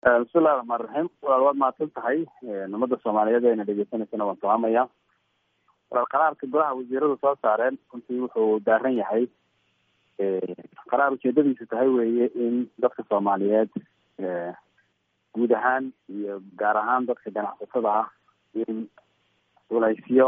bismillahi raxmaan raxiim walaal waad mahadsan tahay ummadda soomaaliyeed ayna dhegeysanaysana waan salaamaya walaal qaraarka golaha wasiiradu soo saareen runtii wuxuu daaran yahay qaraar ujeedadiisu tahay weeye in dadka soomaaliyeed guud ahaan iyo gaar ahaan dadka ganacsatada ah in culaysyo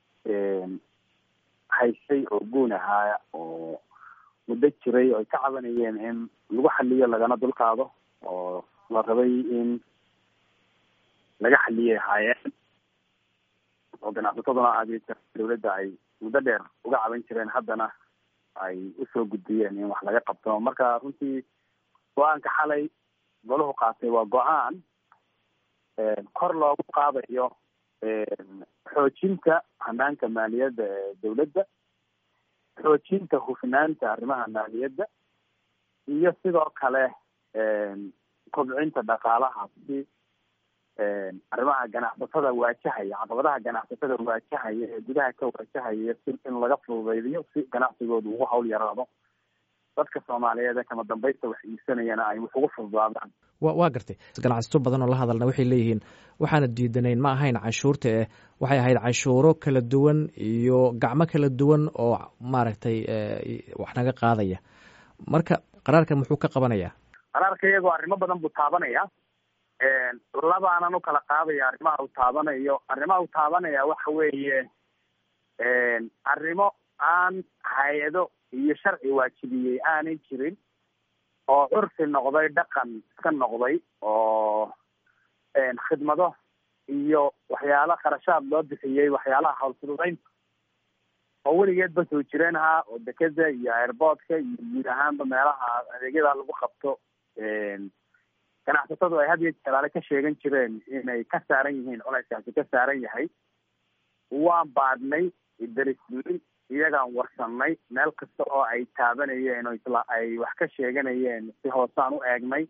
haysay oo guun ahaa oo muddo jiray oo ay ka cabanayeen in lagu xaliyo lagana dulqaado oo la rabay in laga xaliyay ahaayeen oo ganacsataduna adeegta dawladda ay muddo dheer uga caban jireen haddana ay usoo gudbiyeen in wax laga qabto marka runtii go-aanka xalay golahu qaatay waa go-aan kor loogu qaadayo xoojinta hanaanka maaliyadda ee dawladda xoojinta hufnaanta arrimaha maaliyadda iyo sidoo kale kobcinta dhaqaalaha si arrimaha ganacsatada waajahaya caqabadaha ganacsatada waajahaya ee gudaha ka waajahaya si in laga fududaydiyo si ganacsigooda ugu hawl yaraado dadka soomaaliyeed ee kama dambaysta wax iibsanayana ay wax ugu fududaadaan wa waa gartay ganacsato badan oo la hadalna waxay leeyihiin waxaana diidanayn ma ahayn canshuurta eh waxay ahayd canshuuro kala duwan iyo gacmo kala duwan oo maaragtay wax naga qaadaya marka qaraarkan muxuu ka qabanayaa qaraarka iyagoo arrimo badan buu taabanaya labaanan ukala qaadaya arrimaha uu taabanayo arrimaha uu taabanaya waxa weeye arrimo aan hay-ado iyo sharci waajibiyey aanay jirin oo curfi noqday dhaqan iska noqday oo khidmado iyo waxyaala kharashaad loo bixiyey waxyaalaha hawlfududeynta oo weligeedba soo jireen ahaa oo dekeda iyo airboortka iyo guud ahaanba meelaha adeegyada lagu qabto ganacsatadu ay had iyo jalaale ka sheegan jireen inay ka saaran yihiin culayskaasi ka saaran yahay waan baadhnay darisnay iyagaan warsanay meel kasta oo ay taabanayeen oo isla ay wax ka sheeganayeen si hoosaan u eegnay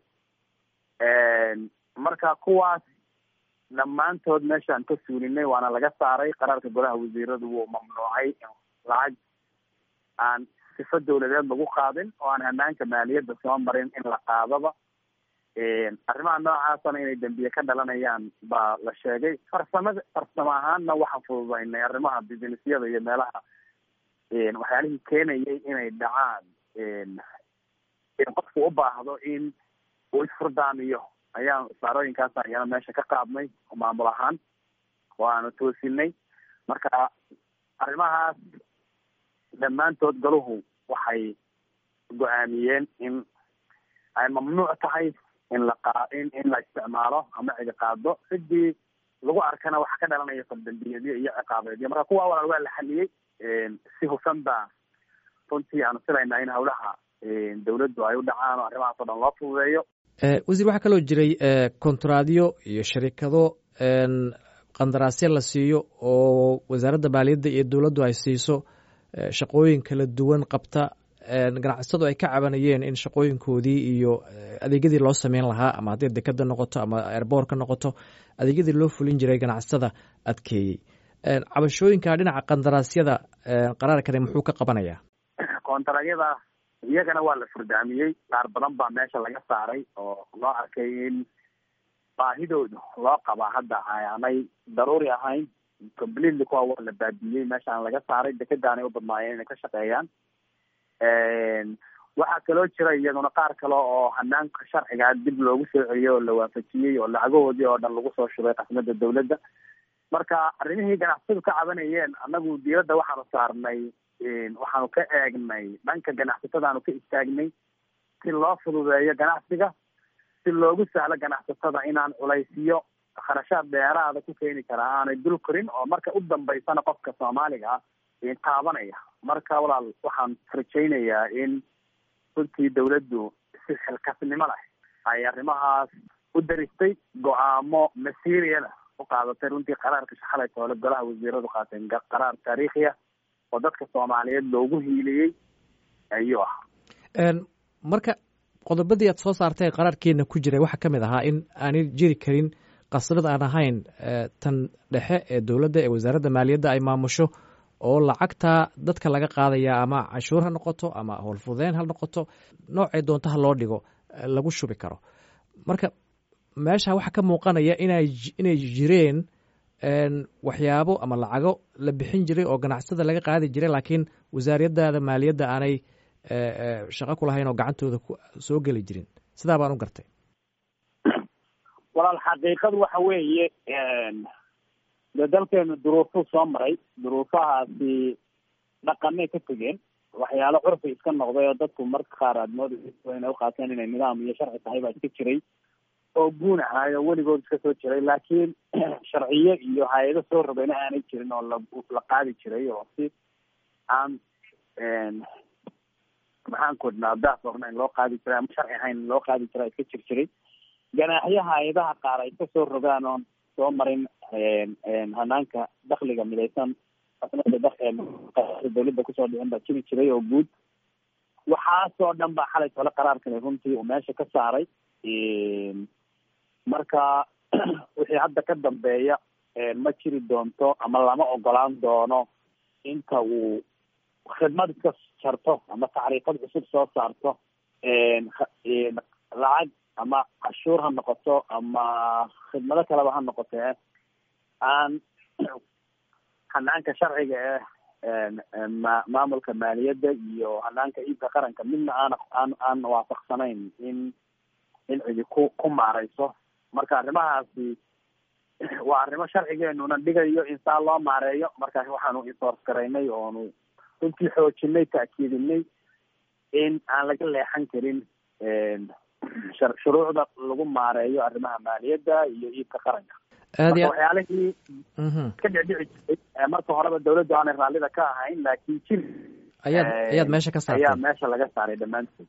marka kuwaas dhammaantood meeshaan ka suulinay waana laga saaray qaraarka golaha wasiiradu wuu mamnuucay in lacag aan sifo dawladeed lagu qaadin oo aan hanaanka maaliyadda soo marin in la qaadaba arrimaha noocaasana inay dembiye ka dhalanayaan baa la sheegay farsamada farsamo ahaanna waxaan fududaynay arrimaha businessyada iyo meelaha waxyaalihii keenayay inay dhacaan in qofku u baahdo in uu isfurdaamiyo ayaan saarooyinkaas ayana meesha ka qaadnay maamul ahaan oo aanu toosinay marka arrimahaas dhammaantood galuhu waxay go-aamiyeen in ay mamnuuc tahay in la qa in in la isticmaalo ama ciga qaado cidii lagu arkana waxa ka dhalanaya faldambiyeedyo iyo ciqaabeedyo marka kuwa walaal waa la xaliyey si hufan baa runtii aanu filaynaa in hawlaha dawladdu ay u dhacaan oo arrimahaas o dhan loo fududeeyo wasiir waxaa kaloo jiray kontraadyo iyo sharikado qandaraasyo la siiyo oo wasaaradda maaliyadda iyo dowladdu ay siiso shaqooyin kala duwan qabta ganacsatadu ay ka cabanayeen in shaqooyinkoodii iyo adeegyadii loo sameyn lahaa ama haddii dekeda noqoto ama airboort ka noqoto adeegyadii loo fulin jiray ganacsatada adkeeyey cabashooyinka dhinaca qandaraasyada qaraarkani muxuu ka qabanayaa kontaraadyada iyagana waa la furdaamiyey qaar badan baa meesha laga saaray oo loo arkay in baahidooda loo qabaa hadda aanay daruuri ahayn completely kuwa waa la baabiyey meeshaan laga saaray dekedaanay u badnaayeen inay ka shaqeeyaan waxaa kaloo jira iyaduna qaar kale oo hanaanka sharcigaa dib loogu soo celiyey oo la waafajiyey oo lacagahoodii oo dhan lagu soo shubay qasmada dawladda marka arrimihii ganacsatadu ka cabanayeen annagu diiradda waxaanu saarnay waxaanu ka eegnay dhanka ganacsatadaanu ka istaagnay si loo fududeeyo ganacsiga si loogu sahlo ganacsatada inaan culaysiyo kharashaad dheeraada ku keeni karaa aanay dul korin oo marka u dambaysana qofka soomaaliga ah taabanaya marka walaal waxaan rajaynayaa in runtii dawladdu si xilkasnimo leh ay arrimahaas u daristay go-aamo masiiriyada u qaadatay runtii qaraarka shaxalay toole golaha wasiiradu qaateen qaraar taariikhi ah oo dadka soomaaliyeed loogu hiiliyey ayuu ah marka qodobadii aad soo saartay qaraarkeena ku jiray waxaa ka mid ahaa in aanay jiri karin qasrad aan ahayn tan dhexe ee dowladda ee wasaaradda maaliyadda ay maamusho oo lacagta dadka laga qaadaya ama canshuur ha noqoto ama howlfudeen ha noqoto noocay doonto ha loo dhigo lagu shubi karo marka meesha waxaa ka muuqanaya inay inay jireen waxyaabo ama lacago la bixin jiray oo ganacsada laga qaadi jiray laakiin wasaariyadaada maaliyadda aanay shaqo ku lahayn oo gacantooda soo geli jirin sidaa baan u gartay walaal xaqiiqadu waxa weeye dee dalkeenu duruufuu soo maray duruufahaasi dhaqanay ka tegeen waxyaalo curfi iska noqday oo dadku marka qaar aad moodaysa inay uqaateen inay nidaam iyo sharci tahay baa iska jiray oo guun ahaayo weligood iska soo jiray laakiin sharciyo iyo hay-ado soo rogayna aanay jirin oo la la qaadi jiray oo si aan maxaan ku idhnaa daas ornayn loo qaadi jiray ama sharci ahayn loo qaadi jiray iska jir jiray ganaaxyo hay-adaha qaar ay ka soo rogaan oon soo marin hanaanka dakliga midaysan dawladda kusoo dhicin baa jiri jiray oo guud waxaasoo dhan baa xalay tole qaraarkani runtii uu meesha ka saaray marka wixii hadda ka dambeeya ma jiri doonto ama lama ogolaan doono inta uu khidmad iska jarto ama tacriifad cusub soo saarto lacag ama cashuur ha noqoto ama khidmado kaleba ha noqotee aan hanaanka sharciga eh ma maamulka maaliyadda iyo hanaanka iibka qaranka midna aana aan aan waafaqsanayn in in cidi ku ku maareyso marka arrimahaasi waa arrimo sharcigeenuna dhigayo in saa loo maareeyo markaas waxaanu insoors garaynay oonu runtii xoojinay taakiidinay in aan laga leexan karin shuruucda lagu maareeyo arrimaha maaliyadda iyo iibka qaranka marka waxyaalihii ka dhicdhici jiray marka horeba dawladdu aanay raallida ka ahayn laakiin jiri ayaad ayaad meesha ka saartay ayaa meesha laga saaray dhammaantood